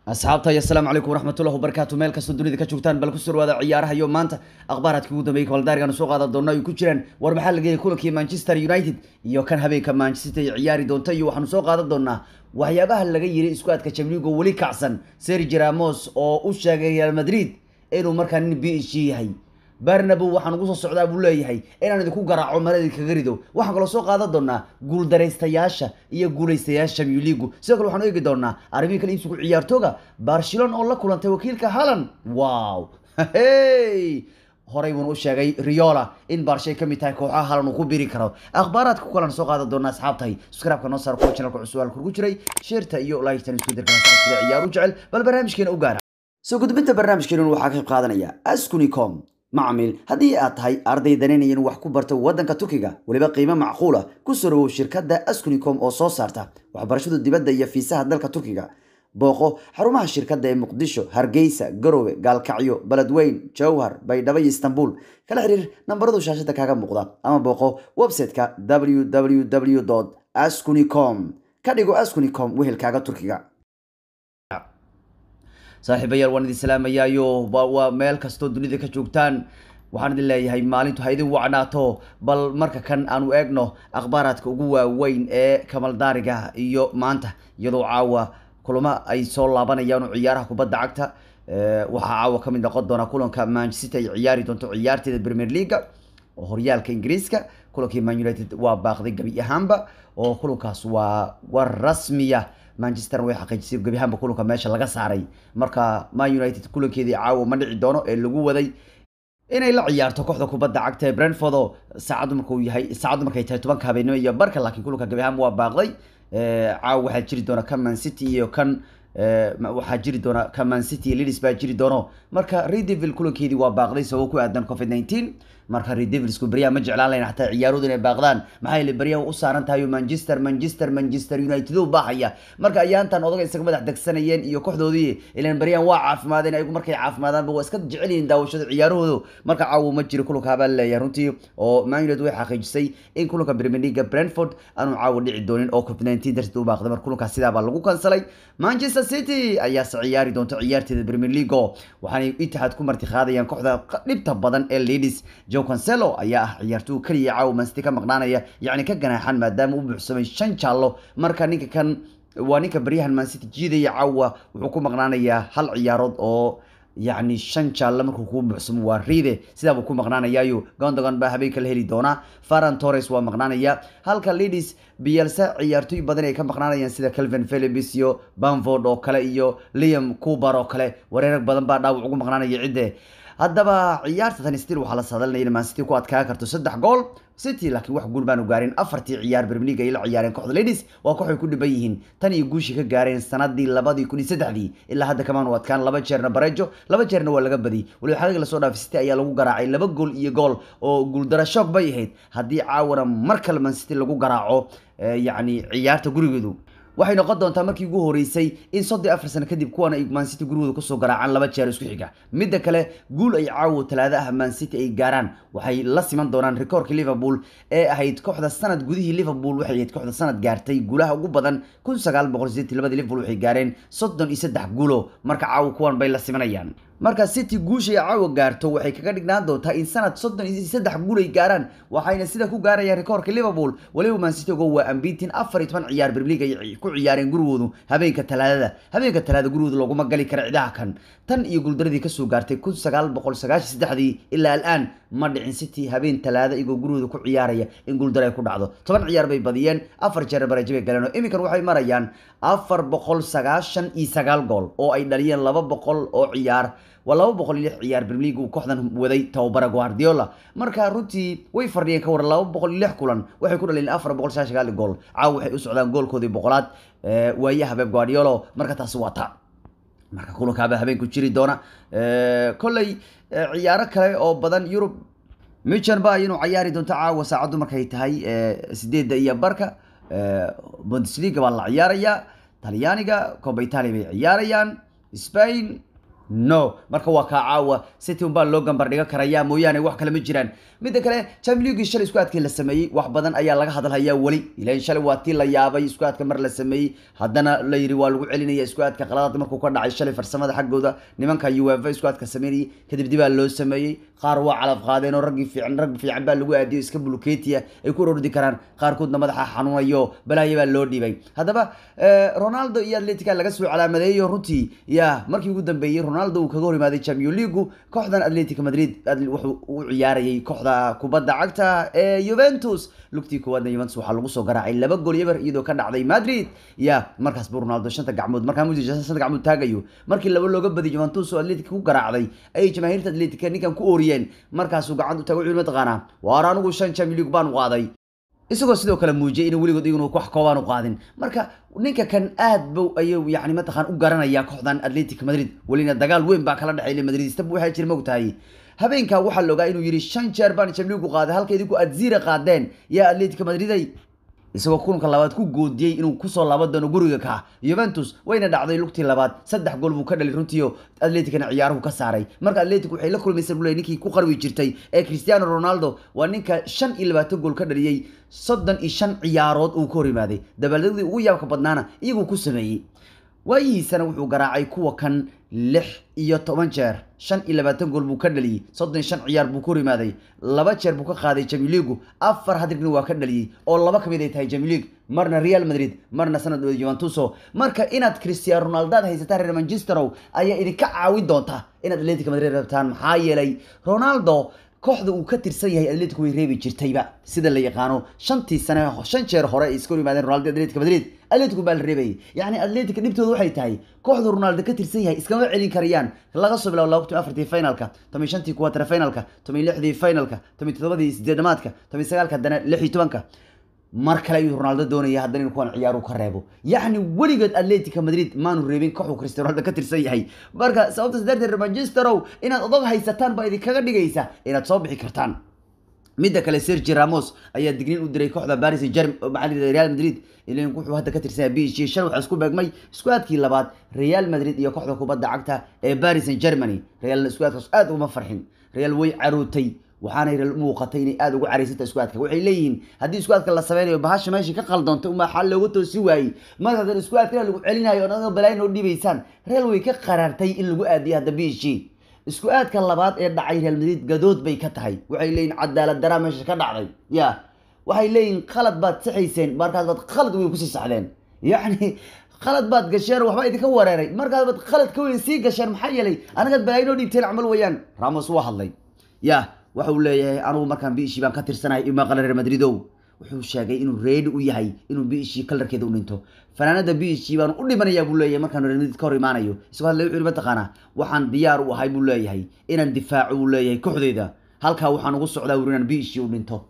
asxaabta iyo asalaamu calaykum waraxmatullahi wabarakaatu meel kastoo dunida ka joogtaan bal ku surwaada ciyaaraha iyo maanta akhbaaraadkii ugu dambeeyey kabaldaarigan soo qaadan doona ay ku jiraan war maxaa laga helay kulankii manchester united iyo kan habeenka manchester ay ciyaari doonta iyo waxaanu soo qaadan doonaa waxyaabaha laga yiri isku adka jamligo weli kacsan sergio ramos oo u sheegay real madrid inuu markaa nin b h g yahay barnabo waxaan ugu soo socdaa buu leeyahay inaan idinku garaaco maladii kaga rido waxaan kaloo soo qaadan doonaa guuldaraystayaasha iyo guulaystayaasha Champions League sidoo kale waxaan eegi doonaa arrimihii kale iibsigu ciyaartooga Barcelona oo la kulantay wakiilka Haaland wow hey horey buu u sheegay Riola in Barca ka mid tahay kooxaha Haaland uu ku biri karo akhbaaraadka ku kalan soo qaadan doonaa asxaabtay subscribe-ka noo saar kuwa channelka cusub halku ku jiray sheerta iyo like-tan isku dirkan sida ciyaar u jecel bal barnaamijkeena u gaara soo gudbinta barnaamijkeena waxaa ka qayb qaadanaya Askunicom macmiil haddii aad tahay arday danaynayan wax ku barta waddanka turkiga weliba qiimo macquula ku soo dhawow shirkadda askunicom oo soo saarta waxbarashada dibadda iyo fiisaha dalka turkiga booqo xarumaha shirkadda ee muqdisho hargeysa garowe gaalkacyo beledweyn jowhar baydhabo iyo istanbul kala xiriir nambaradu shaashada kaaga muuqda ama booqo website-ka www askunicom ka dhigo askunicom wehelkaaga turkiga saaxiibayaal waan idin salaamayaayo waa meel kastoo dunida ka joogtaan waxaan idin leeyahay maalintu ha idin wacnaato bal marka kan aanu eegno akhbaaraadka ugu waaweyn ee kamaldaariga iyo maanta iyadoo caawa kulamo ay soo laabanayaan oo ciyaaraha kubadda cagta waxaa caawa ka mid noqon doona kulanka manchester ay ciyaari doonto ciyaarteeda premier leaga oo horyaalka ingiriiska kulankii man united waa baaqday gebi ahaanba oo kulankaas waa war rasmiya manchester way xaqiijisay gebi ahaanba kulanka meesha laga saaray marka man united kulankeedii caawa ma dhici doono ee lagu waday inay la ciyaarto kooxda kubadda cagta ee brentford oo saacaddu markuu yahay saacaddu markay tahay tobanka habeenimo iyo barka laakiin kulanka gebi ahaanba waa baaqday caawa waxaa jiri doona kan man city iyo kan waxaa jiri doona kan man city iyo leeds baa jiri doono marka redevil kulankeedii waa baaqday sababo ku aadan covid 19 marka redevilsku beryaha ma jeclaan lahayn xataa ciyaaroodu inay baaqdaan maxaa yeele beryaha u saaran tahay manchester manchester manchester united u baahaya marka ayaantan odaga isaga madax degsanayeen iyo kooxdoodii ilaan beryahan waa caafimaadeen ayagu markay caafimaadaanba waa iska jecel yihiin daawashada ciyaarahoodu marka caawa ma jiro kulanka baa leeyahay runtii oo man united way xaqiijisay in kulanka premier league brentford aanu caawa dhici doonin oo covid 19 darteed u baaqday marka kulankaas sidaa baa lagu kansalay manchester city ayaase ciyaari doonto ciyaarteeda premier league oo waxaanay itixaad ku marti qaadayaan kooxda dhibta badan ee ladies joe cancelo ayaa ah ciyaartooy kaliya caawa mancity ka maqnaanaya yacni ka ganaaxan maadaama u buuxsamay shan jaallo marka ninka kan waa ninka baryahan mancity jiidaya caawa wuxuu ku maqnaanayaa hal ciyaarood oo yacni shan jaalle markuu kuu buuxsamo waa riide sidaa buu ku maqnaanayaayo gondogan baa habeenka la heli doonaa faran torres waa maqnaanaya halka ladies bielsa ciyaartooy badan ay ka maqnaanayaan sida calvin phillips iyo bamford oo kale iyo liam cooper oo kale wareerag badan baa dhaawac ugu maqnaanaya cidde haddaba ciyaarta tan stil waxaa la saadalinaya in mancity ku adkaa karto saddex gool city laakiin wax guul baanu gaarin afartii ciyaar premier league ay la ciyaareen kooxda ladies waa kooxay ku dhiban yihiin tan iyo guushii ka gaareen sanadii labadii kun iyo saddexdii ilaa hadda kamaanu adkaan laba jeerna barejo laba jeerna waa laga badiyay waliba xaqiiq lasoo dhaafay city ayaa lagu garaacay laba gool iyo gool oo guuldara shoog bay ahayd haddii caawana mar kale man city lagu garaaco yacni ciyaarta gurigeedu waxay noqon doontaa markii ugu horeysay in soddon afar sano kadib kuwan ay mancity gurigooda kusoo garaacaan laba jeer isku xiga midda kale guul ay caawo talaado ah mancity ay gaaraan waxay la siman doonaan rikoorkii liverpool ee ahayd kooxda sanad gudihii liverpool waxay ahayd kooxda sanad gaartay guulaha ugu badan kun sagaal boqol sideetii labadii liverpool waxay gaareen soddon iyo saddex guulo marka caawo kuwan bay la simanayaan marka city guushay caawa gaarto waxay kaga dhignaan doontaa in sanad soddon iyo saddex guul ay gaaraan waxayna sida ku gaarayaan rikoorka liverpool waliba mancity ogo waa ambitin afar iyo toban ciyaar berliga ay ku ciyaareen gurigoodu habeenka talaadada habeenka talaada gurigooda looguma gali kara cidaha kan tan iyo guuldaradii kasoo gaartay kun sagaal boqol sagaashan saddexdii ilaa al'aan ma dhicin city habeen talaada igoo gurigooda ku ciyaaraya in guuldaro ay ku dhacdo toban ciyaar bay badiyeen afar jeer barajo bay galeen oo iminkan waxay marayaan afar boqol sagaashan iyo sagaal gool oo ay dhaliyeen laba boqol oo ciyaar waa laba boqol iyo lix ciyaar premier league uu kooxdan waday tababara guardiola marka runtii way fardhiyeen ka waran laba boqol iyo lix kulan waxay ku dhaleen afar boqol sagaal sagaal gool caawa waxay u socdaan goolkoodii boqolaad waayaha beb guardiolo marka taasi waa ta marka kulankaaba habeenku jiri doona kolley ciyaaro kale oo badan yurub michan ba inuu ciyaari doonto caawa saacaddu markay tahay sideedda iyo barka bundesliga baa la ciyaarayaa talyaaniga coba italia bay ciyaarayaan spain no marka waa kaa caawa city unbaa loo gambar dhiga karayaa mooyaane wax kale ma jiraan midda kale champions league shalay isku aadkii la sameeyey wax badan ayaa laga hadalhayaa weli ilan shalay waa tii la yaabay isku aadka mar la sameeyey haddana la yidhi waa lagu celinaya isku aadka qaladaad markuu ka dhacay shalay farsamada xaggooda nimanka uefa isku aadka sameynayay kadib dibaa loo sameeyey qaar waa calaf qaadeen oo raggii fiican rag fiican baa lagu aadiyo iska buluketiya ay ku orordi karaan qaarkoodna madaxa xanuunayo balaayo baa loo dhiibay haddaba ronaldo iyo atletica laga soo calaamadeeyo runtii ya markii ugu dambeeyey ronaldo uu kaga hor imaaday champion leagu kooxdan atletica madrid wuxuu u ciyaarayay kooxda kubadda cagta ee juventus lugtii koowaadna juventus waxaa lagu soo garaacay laba gool eber iyadoo ka dhacday madrid ya markaas buu ronaldo shanta gacmood markaa musi shanta gacmood taagayo markii laba looga badiy juventus oo atletica ku garaacday ayay jamaahiirta atletica ninkan ku ooriyeen markaasuu gacanta u taagay wuxuu mataqaanaa waar anigu shan champion league baan qaaday isagoo sidoo kale muujiyay inuu weligood iyaguna wax koobaan u qaadin marka ninka kan aad bow ayuu yani mataqaan u garanaya kooxdan atletic madrid welina dagaal weyn baa kala dhexeeyay madrid istab waxay jira mogtahay habeenkaa waxaa la ogaa inuu yidhi shan jeer baan champions league qaaday halka idinku aad zira qaadeen yaa atletic madriday isagoo kulanka labaad ku goodiyey inuu kusoo laaban doono guriga ka juventus wayna dhacday lugtii labaad saddex gool buu ka dhalay runtiio atleticna ciyaaruhu ka saaray marka atletic waxay la kulmaysa bule ninkii ku qarwi jirtay ee cristiano ronaldo waa ninka shan iyo labaatan gool ka dhaliyey soddon iyo shan ciyaarood uu ka hor yimaaday dabaaldegdii ugu yaabka badnaana iyaguu ku sameeyey waayihiisana wuxuu garaacay kuwa kan lix iyo toban jeer shan iyo labaatan gool buu ka dhaliyey soddon shan ciyaar buu ka hor yimaaday laba jeer buu ka qaaday jamiiligu afar hadrigna waa ka dhaliyey oo laba kamid ay tahay jamilig marna real madrid marna sanadooda juventuso marka inaad cristiano ronaldaad haysataan reer manchesterow ayaa idinka caawin doonta inaad atletica madrid rabtaan maxaa yeelay ronaldo kooxda uu ka tirsan yahay atletico way reebi jirtayba sida la yaqaano shantii sane shan jeer hore ay iska hor yimaadeen ronaldo atletica madrid atletico baa la reebayay yacni atletica dhibtooda waxay tahay kooxda ronaldo ka tirsan yahay iskama celin karayaan laga soo bilaabo laba kun afartii finalka toban shantii kuwatara finalka toban lixdii finalka toban toddobadii sideedamaadka toban sagaalka haddana lix iyo tobanka mar kale ayuu ronaldo doonaya haddana in kuwan ciyaaru ka reebo yacni weligood atletica madrid maanu reebin kooxuu cristiano ronaldo ka tirsan yahay marka sababtaas darteed manchesterow inaad odog haysataan baa idinkaga dhigaysa inaad soo bixi kartaan midda kale sergi ramos ayaa digniin u diray kooxda paris germ maxaa real madrid ilan wuxuu hadda ka tirsan yahay b h shan waxaa isku beegmay isku aadkii labaad real madrid iyo kooxda kubadda cagta ee paris germany real isku aadkaas aad uguma farxin real way carootay waxaanay muuqatay inay aada ugu caraysanta isku aadka waxay leeyihiin haddii isku aadka la sameynayo bahasha meesha ka qaldoonta uma xal looga toosi waayey marka hadan isku aadkana lagu celinayo onaga balaayin oo dhibaysaan real way ka qaraartay in lagu aadiyo hadda b h isku aadka labaad ee dhacay real madrid gadood bay ka tahay waxay leeyihin cadaalad daraa meesha ka dhacday ya waxay leeyihin qalad baad saxayseen markaas baad qalad weyn kusii saxdeen yacni qalad baad gasheen waxba idinka wareeray markaas baad qalad ka weyn sii gasheen maxaa yeelay anagaad balaayin oo dhiibteen camal weeyaan ramos waa hadlay ya waxa uu leeyahay anugu markaan biishii baan ka tirsanahay ima qala reer madridow wuxuu sheegay inuu reedi u yahay inuu biishii kalarkeeda u dhinto fanaanada biishii baan u dhimanayaa buu leeyahay markaan reer madrid ka hor imaanayo isagoo hadlay wuxuu mataqaanaa waxaan diyaar u ahay buu leeyahay inaan difaaco buu leeyahay kooxdeyda halkaa waxaan ugu socdaa wuri inaan biishii u dhinto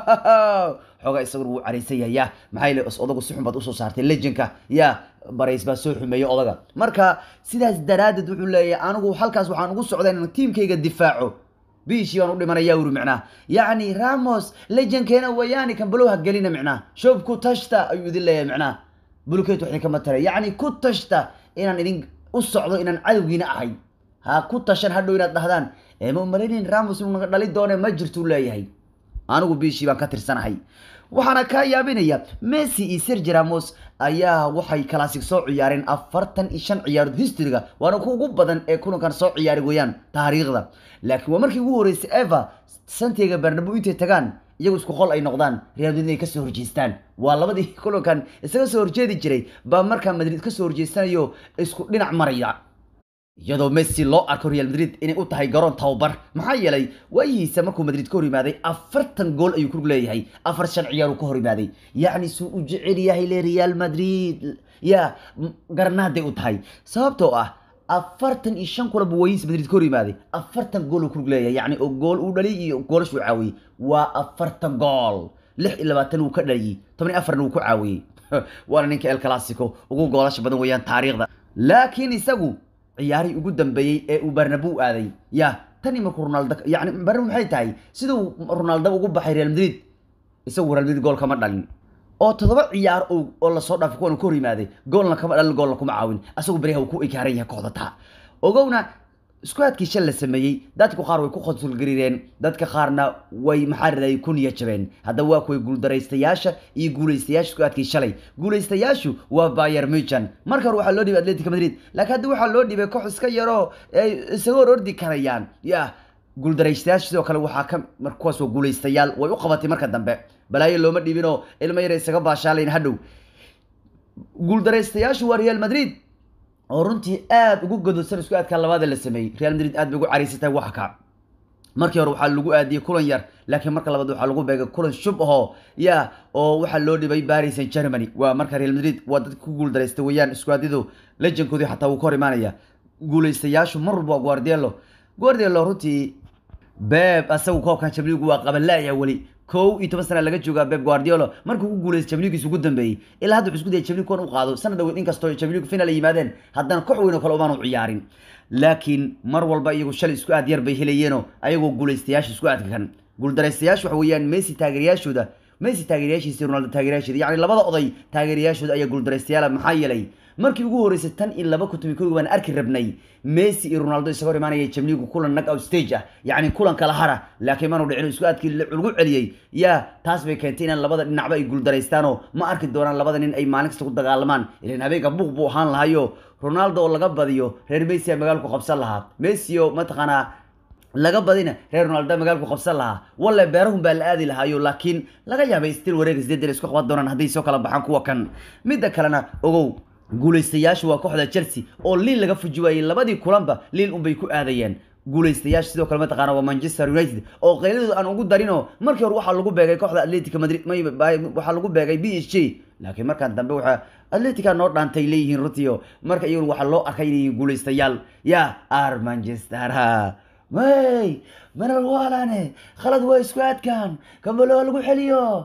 xoogaa isaguna wuu caraysan yahay ya maxaa yeele odagu si xun baad usoo saartay lejanka ya barays baa soo xumeeyey odaga marka sidaas daraaddeed wuxuu leeyahay anigu halkaas waxaan ugu socdaa inaan tiimkayga difaaco biishii baan u dhimanaya uri micnaa yacni ramos lejankeena wayaani kan balow ha gelina micnaa shoob ku tashta ayuu idin leeyahay micnaa bulkeet wax idinkama taray yacni ku tashta inaan idin u socdo inaan cadowgiina ahay ha ku tashan hadhow inaad dhahdaan ee ma umalaynayn ramos inuu naga dhali doone ma jirtuu leeyahay anigu biishii baan ka tirsanahay waxaana kaa yaabinaya messi iyo sergi ramos ayaa waxay classic soo ciyaareen afartan iyo shan ciyaarood historyga waana ku ugu badan ee kulankan soo ciyaari weeyaan taariikhda laakiin waa markii ugu horeysay eva santiaga bernabo intay tagaan iyagu isku qol ay noqdaan real madrid ay kasoo horjeestaan waa labadii kulankan isaga soo horjeedi jiray baa markaa madrid kasoo horjeestanayo isku dhinac maraya iyadoo messi loo arko real madrid inay u tahay garoon tababar maxaa yeelay waayihiisa markuu madrid ka hor yimaaday afartan gool ayuu ku leeyahay afar shan ciyaaruu ka hor yimaaday yacni suu u jecel yahay le real madrid ya garnaaday u tahay sababtoo ah afartan iyo shan kulanba waayihiisa madrid ka hor yimaaday afartan gool uu ku leeyahay yacni oo gool uu dhaliyay iyo goolashu caawiyey waa afartan gool lix iyo labaatan wuu ka dhaliyey toban iyo afarna wuu ku caawiyey waana ninka el clasico ugu goolasha badan weeyaan taariikhda laakiin isagu ciyaarihii ugu dambeeyey ee uu barnabo aaday ya tani markuu ronaldo yani barnabo maxay tahay siduu ronaldo ugu baxay real madrid isagu real madrid gool kama dhalin oo toddoba ciyaar oo lasoo dhaafay kuwan ka hor yimaaday goolna kama dhalin goolna kuma caawin asagu beriha uu ku ekaaran yahay kooxda taa ogowna iskuadkii shal la sameeyey dadku qaar way ku qonsulgarireen dadka qaarna way maxaa raday ku niya jabeen haddaba waa kuway guuldaraystayaasha iyo guulaystayaasha iskuadkii shalay guulaystayaashu waa bayer muchan marka hore waxaa loo dhibay atletica madrid laakiin hadda waxaa loo dhibay koox iska yaroo ay isaga hor ordi karayaan ya guuldaraystayaasha sidoo kale waxaa ka kuwaas waa guulaystayaal way u qabatay marka dambe balaayo looma dhibinoo ilmo yar isaga baashaalayn hadhow guuldaraystayaashu waa real madrid oo runtii aada ugu gododsan isku aadkaa labaada la sameeyey real madrid aad bay ugu cariisatay wax ka markii hore waxaa lagu aadiyey kulan yar laakiin marka labaad waxaa lagu beegay kulan shub ahoo ya oo waxaa loo dhibay paris saint germany waa marka real madrid waa dadka ku guuldareystay weeyaan iskuadyadu lejankoodii xataa wuu ka hor imaanaya guulaystayaashu mar walba waa guardielo guardielo runtii beb asagu koobkan jabligu waa qabanlaaya weli kow iyo toban sana laga joogaa beb guardiolo markuu ku guulaysta jabligiis ugu dambeeyey ilaa hadda wuxuu isku dayay jablig kuwan u qaado sanad dhaweyd inkastoo jabligu final ay yimaadeen haddana koox weyn oo kale umaanu ciyaarin laakiin mar walba iyagu shalay isku aad yar bay helayeenoo ayagoo guulaystayaasha isku aadka kan guuldaraystayaashu waxa weeyaan messi taageerayaashooda messi taageerayaashiisa ronaldo taageerayaashooda yacni labada oday taageerayaashooda ayaa guuldaraystayaala maxaa yeelay markii ugu horeysay tan iyo laba kutubi kogi baan arki rabnay messi iyo ronaldo isaga hor imaanaya jamligu kulan nag out stage ah yacni kulan kala hara laakiin manu dhicin isku aadkii lagu celiyey ya taas bay keentay inaan labada dhinacba ay guuldaraystaanoo ma arki doonaan labada nin ay maalin kasta ku dagaalamaan ilan habeenka buuq buu ahaan lahayo ronaldo oo laga badiyo reer messi a magaalku qabsan lahaa messi oo mataqaanaa laga badina reer ronaldo magaalku qabsan lahaa walle beerahun baa la aadi lahaayo laakiin laga yaabay stil wareega sideedan isku qaban doonaan hadday soo kala baxaan kuwa kan midda kalena ogow guulaystayaashu waa kooxda chelsea oo liil laga fuji waayey labadii kulanba liil unbay ku aadayeen guulaystayaasha sidoo kale mataqaana waa manchester united oo qayladooda aan ugu darinoo markii hore waxaa lagu beegay kooxda atletica madrid waxaa lagu beegay b s j laakiin markaan dambe waxaa atletica noo dhaantay leeyihiin rutio marka iyaguna waxaa loo arkay inay yihiin guulaystayaal ya ar manchester may maral waalane khalad waa isku aadkan kambalo lagu xeliyo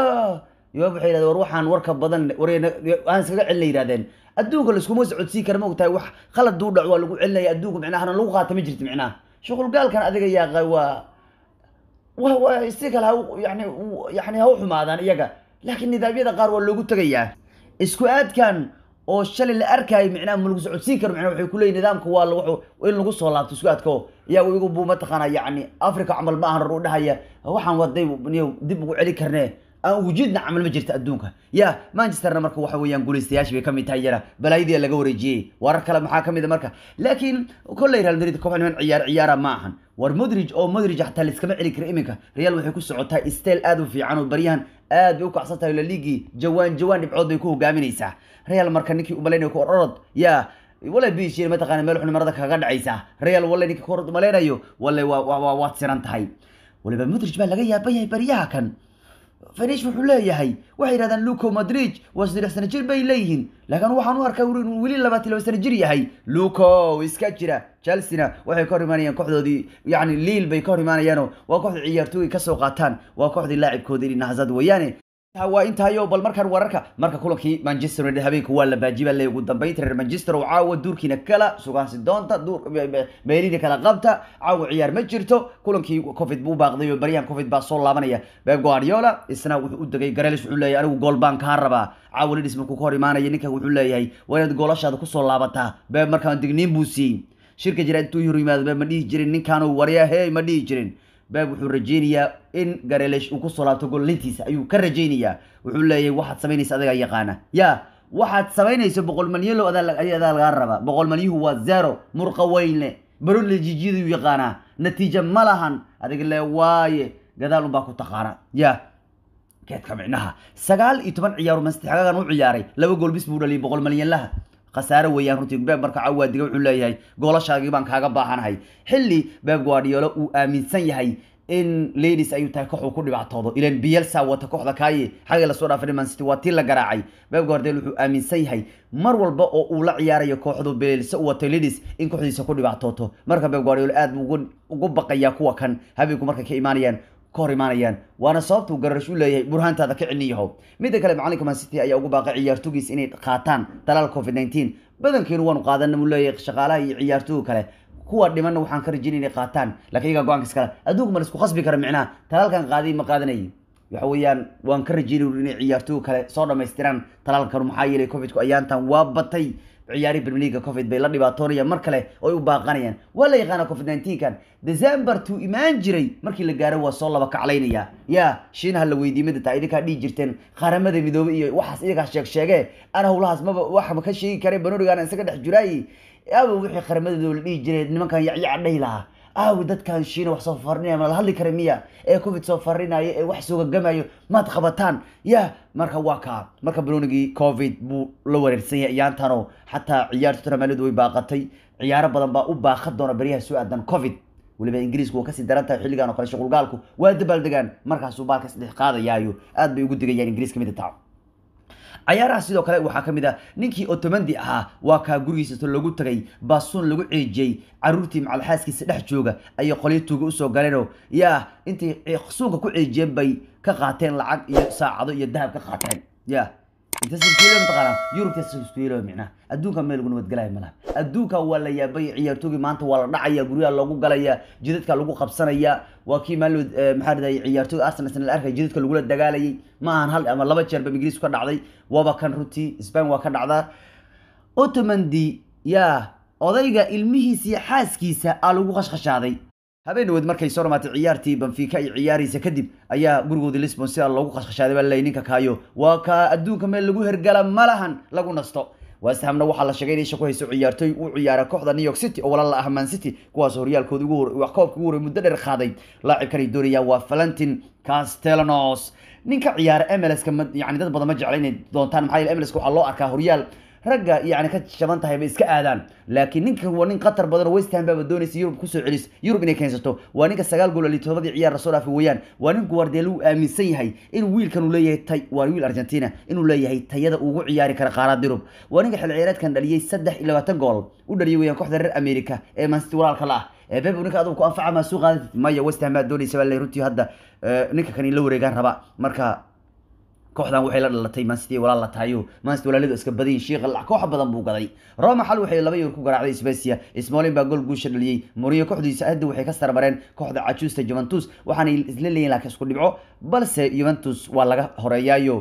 yoab waxay yidhahdeen war waxaan warka badan war aan iskaga celina yidhahdeen adduunka laiskuma socodsiin kara ma ogtahay wax khalad duu dhac waa lagu celinaya adduunka micnaha hana lagu qaata ma jirto micnaha shuqulgaalkan adiga yaaqay waa wa waa si kale ha yani yani ha u xumaadaan iyaga laakiin nidaamyada qaar waa loogu tegayaa isku aadkan oo shalay la arkaayo micnaha ma lagu socodsiin karo micnaha waxay kuleeyihin nidaamka waa lagu in lagu soo laabto isku aadka oo yaa igu buu mataqaana yacni africa camal ma ahan u dhahaya waxaan waday dib ugu celi karnee aan wujudna camal ma jirta adduunka ya manchesterna marka waxa weeyaan guulaystayaashii bay kamid tahay yara balaayadii laga wareejiyey warar kale maxaa kamid a marka laakiin kolley real madrid koox niman ciyaar ciyaara ma ahan war modrig oo modrig xataa laiskama celi kara iminka real waxay ku socotaa steel aad u fiican oo baryahan aad bay u kacsan tahay laliigii jawaan jawaan dhibcood bay ku hogaaminaysaa real marka ninkii umalaynayo ku ororod ya wala bishir mataqaana meel xun marada kaga dhacaysaa real wala ninka ku orod malaynayo wala waa waad siran tahay waliba modrig baa laga yaaban yahay baryaha kan fanish wuxuu leeyahay waxay yidhahdaan luco madrid waa saddex sano jir bay leeyihiin laakiin waxaan u arkaa inuu weli labaatan laba sano jir yahay luco iska jira chelsea-na waxay ka hor imaanayaan kooxdoodii yacni liil bay ka hor imaanayaanoo waa kooxda ciyaartooy kasoo qaataan waa kooxdii laacibkoodii nahzad weeyaane waa intaayo bal markaan wararka marka kulankii manchester united habeenka waa la baajiba le ugu dambeynta reer manchester oo caawa duurkiina kala sugaansi doonta duur meelina kala qabta caawa ciyaar ma jirto kulankii covid buu baaqday oo baryahan covid baa soo laabanaya beb guardiola isna wuxuu u degay garelis wuxuu leeyahay anigu gool baan kaa rabaa caawa lidis markuu ka hor imaanaya ninkan wuxuu leeyahay waa inaad goolashaada kusoo laabataa beb markaan digniin buu siiyey shirka jira intuu hor yimaado beb ma dhihi jirin ninkaanu warya hey ma dhihi jirin beb wuxuu rajeynayaa in garelesh uu kusoo laabto gollintiisa ayuu ka rajeynayaa wuxuu leeyahay waxaad samaynaysa adigaa yaqaana ya waxaad samaynayso boqol malyalo adaa lagaa rabaa boqol malyuhu waa zero murqa weynle baronle jijiyaduu yaqaanaa natiija ma lahan adiga le waaye gadaal unbaa ku taqaana ya geedka micnaha sagaal iyo toban ciyaaro mastixagagan u ciyaaray laba gool bis buu dhaliyay boqol malyan laha khasaare weeyaan runtii beeb marka cawaadiga wuxuu leeyahay goolashaagii baan kaaga baahanahay xilli beeb guardiola uu aaminsan yahay in ladies ayuu tahay koox uu ku dhibaatoodo ilan bielsa wata kooxda kaaye xagga lasoo dhaafay man city waa tii la garaacay beeb guardiola wuxuu aaminsan yahay mar walba oo uu la ciyaarayo kooxdu bielsa u wato ladies in kooxdiisa ku dhibaatooto marka beeb guardiola aad buu ugu baqayaa kuwa kan habeenku markay ka imaanayaan ka hor imaanayaan waana sababtuu gararash u leeyahay burhaantaada ka cilniyaho midda kale macalinka man city ayaa ugu baaqay ciyaartoogiis inay qaataan talaal covid nineteen badankeenu waanu qaadana buu leeyahay shaqaalaha iyo ciyaartooga kale kuwa dhimanna waxaan ka rajeynay inay qaataan laakiin iyagaa go-aanka iskale adduunku ma laisku khasbi kara micnaha talaalkan qaaday ma qaadanayay waxa weeyaan waan ka rajeynay inay ciyaartooga kale soo dhamaystiraan talaalkan maxaa yeelay covidku ayaantan waa batay ciyaari premier league covid bay la dhibaatoonayaan mar kale oo ay u baaqanayaan waa la yaqaana covid 19 kan december tuu imaan jiray markii la gaaro waa soo laba kaclaynaya ya shiinaha la weydiiyey mida taa idinkaa dhihi jirteen qaramada midoobay iyo waxaas iyagaa sheeg sheege ana howlahaas maba waxba ka sheegi kare banorigan isaga dhex jiraayi aawa wixii qaramada midoobe la dhihi jiray nimankan yacyaca dhahi lahaa aawi dadkan shiina wax soo farinaya ma la hadli kara miya ee covid soo farinayo ee wax soogagamayo maad qabataan ya marka waa kaa marka balonigii covid buu la wareersan yahay ciyaantanoo xataa ciyaarta tottenham way baaqatay ciyaaro badan baa u baaqan doona beryaha soo aadan covid weliba ingiriisku waa kasii daran tahay xilligan oo kale shuqulgaalku waa dabaaldegaan markaasuu baalka saddex qaadayaayo aad bay ugu digayaan ingiriiska mida taa cayaaraha sidoo kale waxaa ka mid ah ninkii otomandi ahaa waa kaa gurigiisa loogu tagay baasuun lagu ceejiyey caruurtii macalxaaskiisa dhex jooga ayay qolyo tuuga usoo galeenoo yaa intay suunka ku ceejiyeen bay ka qaateen lacag iyo saacado iyo dahab ka qaateen ya intaskiilo mataqaana yurubtaskiilo micnaha adduunka meel lagu nabadgelaya malaha adduunka waa la yaabay ciyaartoogii maanta waa la dhacaya guryaha loogu galaya jidadka lagu qabsanaya waa kii maalin maxaa dhahday ciyaartooga arsenal sana la arkay jidadka lagula dagaalayay ma ahan hal ama laba jeer ba ingiriisku ka dhacday waaba kan runtii spain waa ka dhacdaa otomandi yaa odayga ilmihiisa iyo xaaskiisa aa lagu qashqashaaday habeenawood markay soo dhamaatay ciyaartii banfica ay ciyaaraysa kadib ayaa gurigoodii lisbon sidaa loogu qashqashaaday baa laleeyay ninka kaayo waa kaa adduunka meel lagu hergala ma lahan lagu nasto westhamna waxaa la sheegay inay isha ku hayso ciyaartooy u ciyaara kooxda new york city oo walaal la ah man city kuwaas horyaalkooda ugu hor wax koobka ugu horey muddo dheer qaaday laacibkan ay doonayaan waa valentin castellanos ninka ciyaara mlska yani dad badan ma jecla inay doontaan maxaa yeele mlska waxaa loo arkaa horyaal ragga yani ka jaban tahay bay iska aadaan laakiin ninkan waa nin qatar badan oo west ham baaba doonaysa yurub kusoo celis yurub inay keensato waa ninka sagaal gool ali todobadii ciyaar lasoo dhaafay weeyaan waa nin guardiola uu aaminsan yahay in wiilkan uu leeyahay tay waa wiil argentina inuu leeyahay tayada ugu ciyaari kara qaarada yurub waa ninka xil ciyaareedkan dhaliyey saddex iyo labaatan gool u dhaliyay weeyaan kooxda reer america ee mancity walaalka la ah ee beb ninka adigu ku anfaca maa soo qaadatid maya west ham baa doonaysa baa le runtii hadda ninka kan in la wareegaan raba marka kooxdan waxay la dhalatay mancity walaal la tahayo mancity walaalidu iska badin shiiqa lac koox badan buu gaday roma xal waxay laba yar ku garaacday Spezia Smalling baa gool guusha dhaliyay Mourinho kooxdiisa hadda waxay ka sarmareen kooxda cajuusta Juventus waxaana isla leeyihiin laakiin isku dhibco balse Juventus waa laga horeeyaayo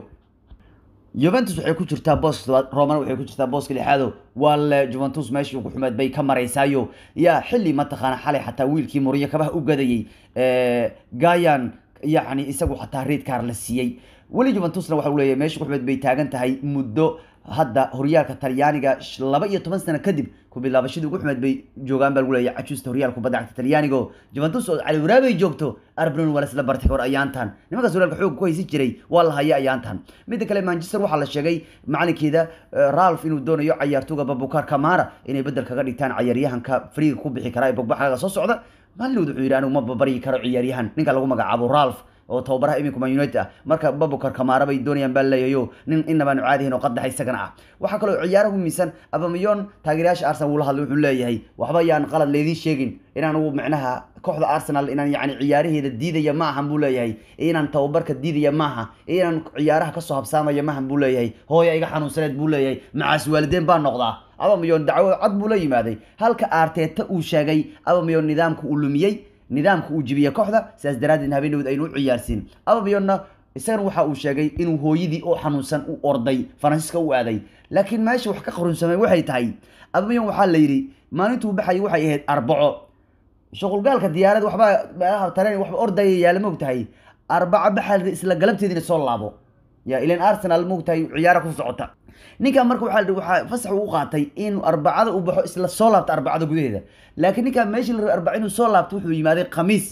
Juventus waxay ku jirtaa boos Roma waxay ku jirtaa booska lixaado wal Juventus meeshii ugu xumeed bay ka mareysaayo ya xilli ma taqaana xalay xataa wiilkii Mourinho kabaha u gadayay ee Gayan yani isagu xataa red card la siiyey weli juventusna waxa uu leeyahay meesha kuxumeed bay taagan tahay muddo hadda horyaalka talyaaniga laba iyo toban sano kadib ku bilaabashadii ugu xumeed bay joogaan baa lagu leeyahay cajuusta horyaalka kubadda cagta talyaanigo juventus oo cali waraabay joogto arbron waa lasla bartay hor ayaantan nimankaas horyaalka xoog ku haysan jiray waa la haya ayaantan midda kale manchester waxaa la sheegay macalinkeeda ralph inuu doonayo cayaartooga babukar kamara inay bedel kaga dhigtaan cayaaryahanka friiga ku bixi kara ee bogbaxaga soo socda maalinwood wuxuu yidhi anigu ma babaryi karo ciyaaryahan ninka lagu magacaabo ralph oo tababaraha iminku man united ah marka babukar kamaara bay doonayaan baa leeyahayo nin inabaanu caadihin oo qadaxa isagana ah waxaa kaloo ciyaaraha u miisan abamayon taageerayaasha arsenal wuu la hadlay wuxuu leeyahay waxba yaan qalad leediin sheegin inaan uu micnaha kooxda arsenal inaan yani ciyaaraheeda diidaya ma ahan buu leeyahay inaan tababarka diidaya maaha inaan ciyaaraha kasoo habsaamaya maahan buu leeyahay hooya iga xanuunsaneed buu leeyahay macaas waalideen baa noqdaa abamayon dacwo cad buu la yimaaday halka arteta uu sheegay abamayon nidaamka uu lumiyey nidaamka uu jibiyey kooxda sidaas daraaddeed habeenawood aynu u ciyaarsiin abamiyonna isagana waxa uu sheegay inuu hooyadii oo xanuunsan u orday faransiiska u aaday laakiin meesha wax ka qarunsamay waxay tahay abamiyon waxaa la yidhi maalintuu baxayay waxay ahayd arbaco shuqulgaalka diyaarad waxbaa meelaha tareen waxba ordaya yaala moog tahay arbaco baxal isla galabteediina soo laabo ya ilan arsenal moog tahay ciyaara ku socota ninkan marka waxaa waxaa fasax u qaatay in arbacada uu baxo isla soo laabto arbacada gudaheeda laakiin ninkan meeshii la rabay arbaca inuu soo laabto wuxuu yimaaday khamiis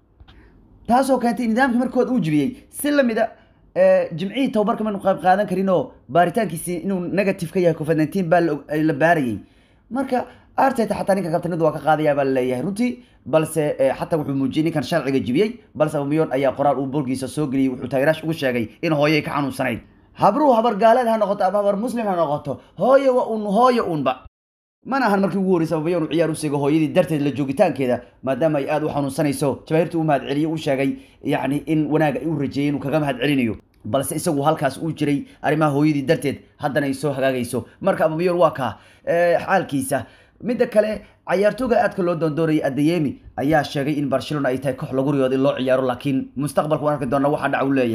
taasoo keentay nidaamkii markood uu jibiyey si lamida jimcihii tababarka maynu qayb qaadan karin oo baaritaankiisi inuu negative ka yahay covid nineteen baa la baarayay marka arteta xataa ninka kabtanadu waa ka qaadaya baa laleeyahay runtii balse xataa wuxuu muujiyey ninkan sharciga jibiyey balse abamiyon ayaa qoraal uu bolgiisa soo geliyey wuxuu taageeraash ugu sheegay in hooyay ka xanuunsanayd habruhu habar gaaleed ha noqoto ama habar muslim ha noqoto hooye waa un hooye unba mana ahan markii ugu horreysay ababayon uu ciyaar u seego hooyadii darteed la joogitaankeeda maadaama ay aada u xanuunsanayso jabaahirta u mahad celiye u sheegay yacni in wanaaga ay u rajeeyey inuu kaga mahad celinayo balse isagu halkaas uu jiray arrimaha hooyadii darteed haddana ay soo hagaagayso marka ababayon waa kaa xaalkiisa midda kale cayaartooga aadka loo doondoonayay adeyemi ayaa sheegay in barcelona ay tahay koox lagu riyooda in loo ciyaaro laakiin mustaqbalka waan arki doona waxaa dhaca u leeyahay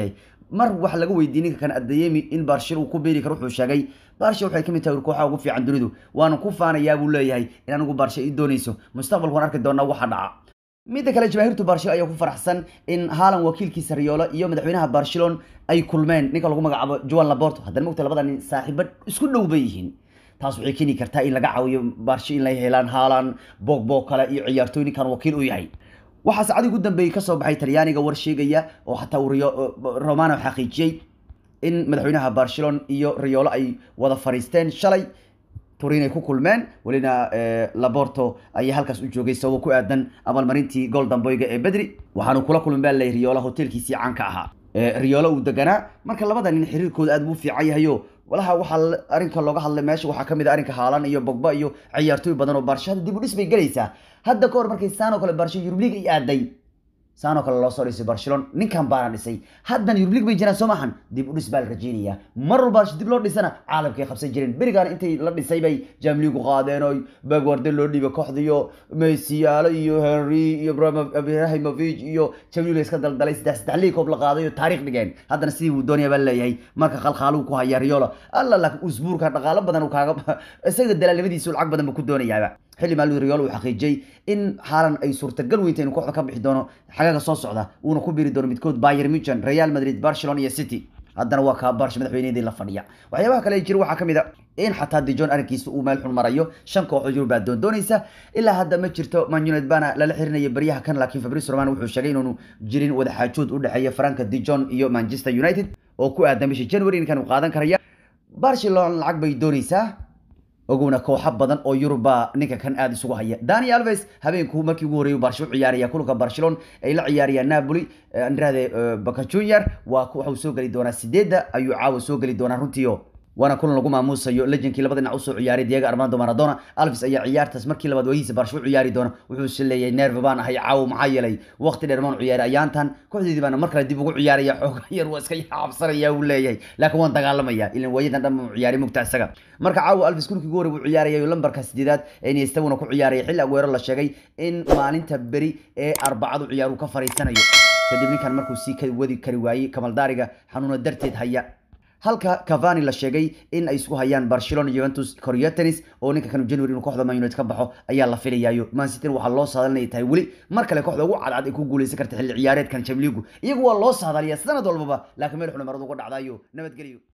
mar wax laga weydiiyey ninka kan adayemi in barshil uu ku beeri karo wuxuu sheegay barsha waxay kamid tahay kooxaha ugu fiican dunidu waana ku faanayaa buu leeyahay in anigu barsha ii doonayso mustaqbalku waan arki doonaa waxa dhaca midda kale jamaahiirtu barshil ayaa ku faraxsan in haalan wakiilkiisa riyoolo iyo madaxweynaha barcelon ay kulmeen ninka lagu magacaabo juan laborto haddana mogta labada nin saaxiibo isku dhow bay yihiin taas waxay keeni kartaa in laga caawiyo barsho in la helaan haalan bogbo kale iyo ciyaartooy ninkan wakiil u yahay waxaa saacadii ugu dambeeyey kasoo baxay talyaaniga war sheegaya oo xataa uu romano xaqiijiyey in madaxweynaha barcelon iyo riyoolo ay wada fariisteen shalay turin ay ku kulmeen welina laborto ayaa halkaas u joogay sababo ku aadan abaalmarintii golden boyga ee bedri waxaanu kula kulmin baa lay riyoola hotelkiisii caanka ahaa riyoolo uu deganaa marka labada nin xiriirkooda aad buu fiican yahayo walaha waxaa arrinka looga hadlay meesha waxaa kamid a arrinka haalan iyo bogba iyo ciyaartooy badan oo barsho hadda dib u dhis bay gelaysaa hadda ka hor markay saan oo kale barsho yurub league ay aaday saan oo kale loo soo dhisay barcelon ninkan baana dhisay haddana yurub league bay jiraan soo maahan dib u dhis baa la rajeynayaa mar walba barsho dib loo dhisana caalamkay qabsan jireen berigaan intay la dhisay bay jamligu qaadeen oo bagwarde loo dhiibay kooxdiyo mesiyaalo iyo henry iyo ibrahimovic iyo jamligu iska daldalay saddex saddex liig koob la qaaday oo taariikh dhigeen haddana sidii uu doonaya baa leeyahay marka khalkhaaluhu ku haya riyola alla laakiin usbuurka dhaqaalo badan uu kaaga isaga dalaalnimadiisu lacag badan ba ku doonayaaba xilli maalin riyool uu xaqiijiyey in haalan ay suurtagal weynta inuu kooxda ka bixi doono xagaga soo socda uuna ku biri doono midkood bayer muchen real madrid barcelona iyo city haddana waa kaa barsha madaxweyneyadii la fadhiya waxyaabaha kale jira waxaa kamid a in xataa dijon arrinkiisa uu meel xun marayo shan kooxood yurub baa doondoonaysa ilaa hadda ma jirto man united baana lala xirinaya baryaha kan laakiin fabrice roman wuxuu sheegay inaanu jirin wadaxaajood u dhexeeya franka dijon iyo manchester united oo ku aadan bishii january ninkan uu qaadan karaya barcelona lacag bay doonaysaa ogowna kooxo badan oo yuruba ninka kan aada isugu haya dani alves habeenku markii ugu horreeyay barsho u ciyaaraya kulanka barcelona ay la ciyaarayaan napoli andrade baka junior waa waxuu soo geli doonaa sideedda ayuu caawa soo geli doonaa runtiio waana kulan lagu maamuusayo lejankii labada dhinac usoo ciyaaray diego armando maradona alves ayaa ciyaartaas markii labaad wayihiisa barsho u ciyaari doona wuxuuse leeyahay nerve baan ahay caawo maxaa yeelay waqti dheer maan ciyaaray ayaantan kooxdeedii baana mar kale dib ugu ciyaaraya xooga yar waa iska cabsanaya uu leeyahay laakiin waan dagaalamaya ilan waayadan dhan baan ciyaaray mugta isaga marka caawo alves kulinkii ugu horey buu ciyaaraya lambarka sideedaad ee niestaguna ku ciyaaraya xilli aguero la sheegay in maalinta beri ee arbacadu ciyaaru ka fariisanayo kadib ninkan markuu sii ka wadi kari waayey kamaldaariga xanuuna darteed haya halka cavani la sheegay in ay isku hayaan barcelona juventus coriotenis oo ninka kanu january inuu kooxda man united ka baxo ayaa la filayaayo man city waxaa loo saadalinaya tahay weli mar kale kooxda ugu cadcad ay ku guuleysan karta xilli ciyaareedkan jamligu iyagu waa loo saadaliyaa sanad walbaba laakiin meel xuna maradu uga dhacdaayo nabadgelyo